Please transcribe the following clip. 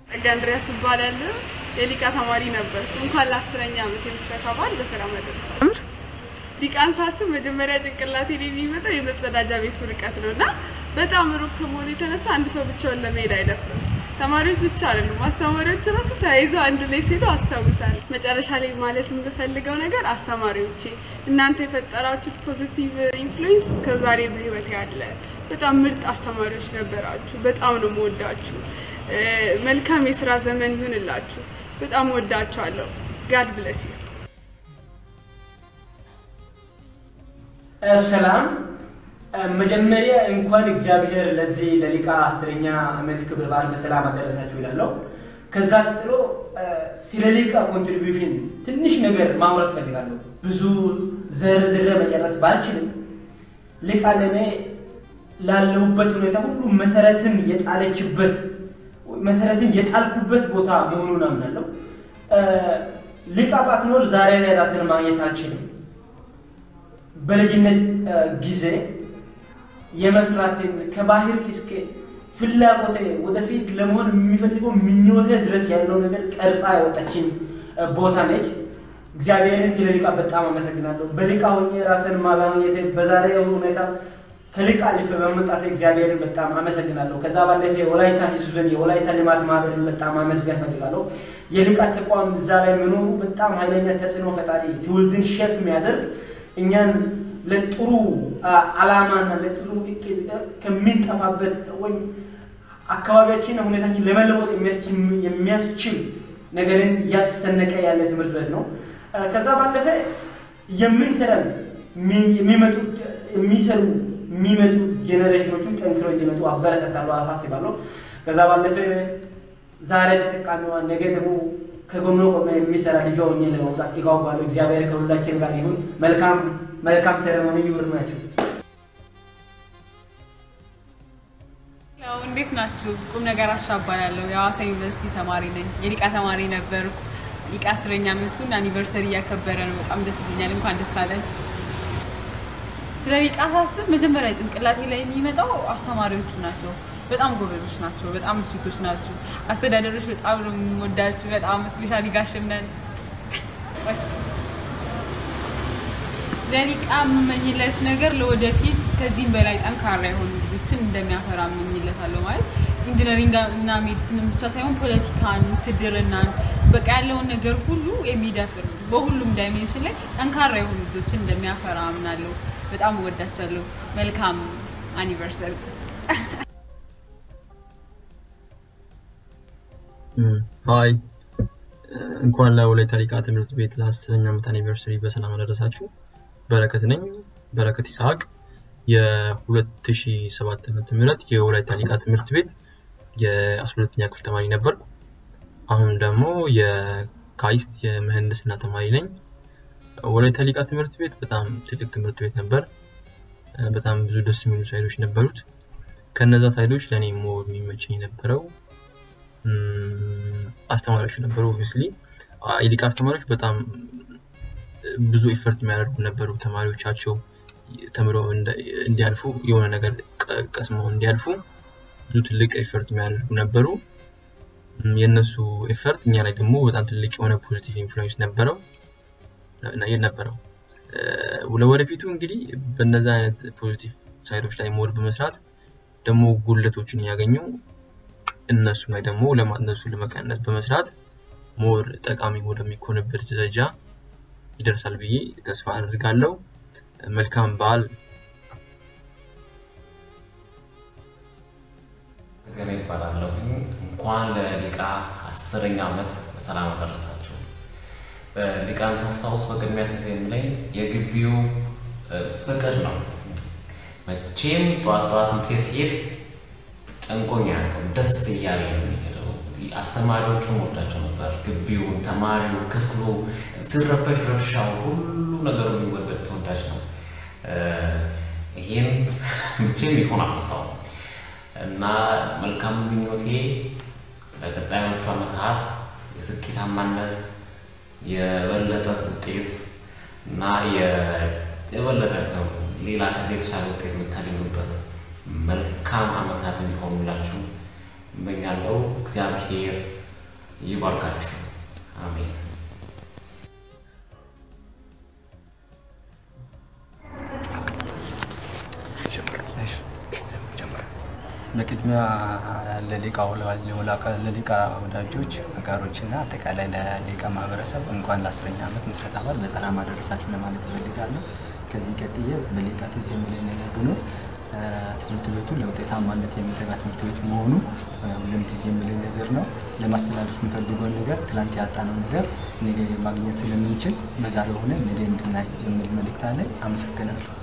ጸጋ እንድሪያስ እባላለሁ። የሊቃ ተማሪ ነበር። እንኳን ለአስረኛ ዓመት የምስረታ በዓል በሰላም አደረሳችሁ። ሊቃን ሳስብ መጀመሪያ ጭንቅላቴ ላይ የሚመጣው የመጸዳጃ ቤቱ ርቀት ነው እና በጣም ሩቅ ከመሆኑ የተነሳ አንድ ሰው ብቻውን ለመሄድ አይደፍርም። ተማሪዎች ብቻ አይደሉም፣ አስተማሪዎች ራሱ ተያይዘው አንድ ላይ ሲሄዱ አስታውሳለሁ። መጨረሻ ላይ ማለት የምፈልገው ነገር አስተማሪዎቼ እናንተ የፈጠራችሁት ፖዚቲቭ ኢንፍሉዌንስ ከዛሬ በህይወት ያለ በጣም ምርጥ አስተማሪዎች ነበራችሁ። በጣም ነው የምወዳችሁ። መልካም የስራ ዘመን ይሁንላችሁ። በጣም ወዳችኋለሁ። ጋድ ብለስ ዩ። ሰላም። መጀመሪያ እንኳን እግዚአብሔር ለዚህ ለሊቃ አስረኛ ዓመት ክብረ በዓል በሰላም አደረሳችሁ ይላለሁ። ከዛ ቀጥሎ ስለ ሊቃ ኮንትሪቢዩሽን ትንሽ ነገር ማውራት ፈልጋለሁ። ብዙ ዘርዝሬ መጨረስ ባልችልም ሊቃ ለእኔ ላለሁበት ሁኔታ ሁሉ መሰረትን የጣለችበት መሰረትን የጣልኩበት ቦታ መሆኑን አምናለሁ። ሊቃ ባትኖር ዛሬ ላይ ራስን ማግኘት አልችልም። በልጅነት ጊዜ የመስራትን ከባህር እስከ ፍላጎቴ ወደፊት ለመሆን የሚፈልገው ምኞቴ ድረስ ያለው ነገር ቀርጻ ያወጣችን ቦታ ነች። እግዚአብሔርን ስለ ሊቃ በጣም አመሰግናለሁ። በሊቃ ሆኜ ራስን ማግኘት በዛሬ ሁኔታ ከሊቃ አልፌ በመምጣት እግዚአብሔርን በጣም አመሰግናለሁ። ከዛ ባለፈ የወላይታ ህዝብን የወላይታ ልማት ማህበርን በጣም አመስገን ፈልጋለሁ። የሊቃ ተቋም እዛ ላይ መኖሩ በጣም ኃይለኛ ተጽዕኖ ፈጣሪ ትውልድን ሼፕ የሚያደርግ እኛን ለጥሩ አላማና ለጥሩ እቅድ ከሚንጠፋበት ወይም አካባቢያችን ሁኔታችን ለመለወጥ የሚያስችል ነገርን እያሰነቀ ያለ ትምህርት ቤት ነው። ከዛ ባለፈ የምንሰራን የሚመጡ የሚሰሩ የሚመጡ ጄኔሬሽኖችን ጠንክረው እንዲመጡ አበረታታለሁ፣ አሳስባለሁ። ከዛ ባለፈ ዛሬ ተጠቃሚዋ ነገ ደግሞ ከጎኖ ቆመ የሚሰራ ልጇ ሆኜ ለመውጣት ይጓጓለሁ። እግዚአብሔር ከሁላችን ጋር ይሁን። መልካም መልካም ሴሬሞኒ ይሁንላችሁ። ያው እንዴት ናችሁ? ቁም ነገር አሻባላለሁ። የሐዋሳ ዩኒቨርሲቲ ተማሪ ነኝ። የሊቃ ተማሪ ነበርኩ። ሊቃ አስረኛ ዓመቱን አኒቨርሰሪ እያከበረ ነው። በጣም ደስ ይለኛል። እንኳን ደስ አለን። ስለ ሊቃ ሳስብ መጀመሪያ ጭንቅላቴ ላይ የሚመጣው አስተማሪዎቹ ናቸው። በጣም ጎበዞች ናቸው። በጣም ስዊቶች ናቸው። አስተዳደሮች በጣም ነው የምወዳችሁ። በጣም ስፔሻሊ ጋሽምነን ለሊቃ የምመኝለት ነገር ለወደፊት ከዚህም በላይ ጠንካራ የሆኑ ልጆችን እንደሚያፈራ እመኝለታለሁ። ማለት ኢንጂነሪንግ እና ሜዲሲንን ብቻ ሳይሆን ፖለቲካን፣ ውትድርናን በቃ ያለውን ነገር ሁሉ የሚደፍር በሁሉም ዳይሜንሽን ላይ ጠንካራ የሆኑ ልጆችን እንደሚያፈራ አምናለሁ። በጣም እወዳቻለሁ። መልካም አኒቨርሰሪ። ሀይ እንኳን ለወላይታ ሊቃ ትምህርት ቤት ለአስረኛ ዓመት አኒቨርሰሪ በሰላም አደረሳችሁ። በረከት ነኝ፣ በረከት ይስሐቅ የ2007 ዓመተ ምህረት የወላይታ ሊቃ ትምህርት ቤት የ12ኛ ክፍል ተማሪ ነበርኩ። አሁን ደግሞ የካይስት የምህንድስና ተማሪ ነኝ። ወላይታ ሊቃ ትምህርት ቤት በጣም ትልቅ ትምህርት ቤት ነበር። በጣም ብዙ ደስ የሚሉ ሳይዶች ነበሩት። ከነዛ ሳይዶች ለእኔ ሞር የሚመቸኝ የነበረው አስተማሪዎች ነበሩ። ኦብቪስሊ የሊቃ አስተማሪዎች በጣም ብዙ ኢፈርት የሚያደርጉ ነበሩ። ተማሪዎቻቸው ተምረው እንዲያልፉ የሆነ ነገር ቀስመው እንዲያልፉ ብዙ ትልቅ ኤፈርት የሚያደርጉ ነበሩ። የእነሱ ኤፈርት እኛ ላይ ደግሞ በጣም ትልቅ የሆነ ፖዚቲቭ ኢንፍሉዌንስ ነበረው ነበረው። ለወደፊቱ እንግዲህ በነዛ አይነት ፖዚቲቭ ሳይዶች ላይ ሞር በመስራት ደግሞ ጉድለቶችን እያገኙ እነሱ ላይ ደግሞ እነሱ ለመቀነስ በመስራት ሞር ጠቃሚ ወደሚኮንበት ደረጃ ይደርሳል ብዬ ተስፋ አድርጋለሁ። መልካም በዓል። ገና ይባላለሁ። እንኳን ለሊቃ አስረኛ ዓመት በሰላም አደረሳችሁ። ሊቃን ሳስታውስ በቅድሚያ ጊዜ የምለኝ የግቢው ፍቅር ነው። መቼም ጠዋት ጠዋት ትምህርት ሲሄድ ጨንቆኝ አያውቅም። ደስ እያለ ነው የሚሄደው። አስተማሪዎቹን ወዳቸው ነበር። ግቢው፣ ተማሪው፣ ክፍሉ ሲረበሽ ረብሻው፣ ሁሉ ነገሩ የሚወደድ ተወዳጅ ነው። ይህን መቼም ቢሆን አነሳው እና መልካም ምኞቴ ለቀጣዮቹ ዓመታት የስኬታማነት የበለጠ ውጤት እና የበለጠ ሰው ሌላ ከዚህ የተሻለ ውጤት የምታገኙበት መልካም ዓመታት እንዲሆኑላችሁ እመኛለሁ። እግዚአብሔር ይባርካችሁ። አሜን። በቅድሚያ ለሊቃው ለሊቃ ወዳጆች አጋሮች እና አጠቃላይ ለሊቃ ማህበረሰብ እንኳን ለአስረኛ ዓመት ምስረታ በዓል በሰላም አደረሳችሁ ለማለት እፈልጋለሁ። ከዚህ ቀጥዬ በሊቃ ትዝ የሚለኝ ነገር ቢኖር ትምህርት ቤቱ ለውጤታማነት የሚተጋ ትምህርት ቤት መሆኑ ሁሌም ትዝ የሚለኝ ነገር ነው። ለማስተላለፍ የምፈልገውን ነገር ትላንት ያጣነው ነገር ነገ ማግኘት ስለምንችል በዛሬው ሆነ ነገ እንድናይ የሚል መልእክት አለኝ። አመሰግናለሁ።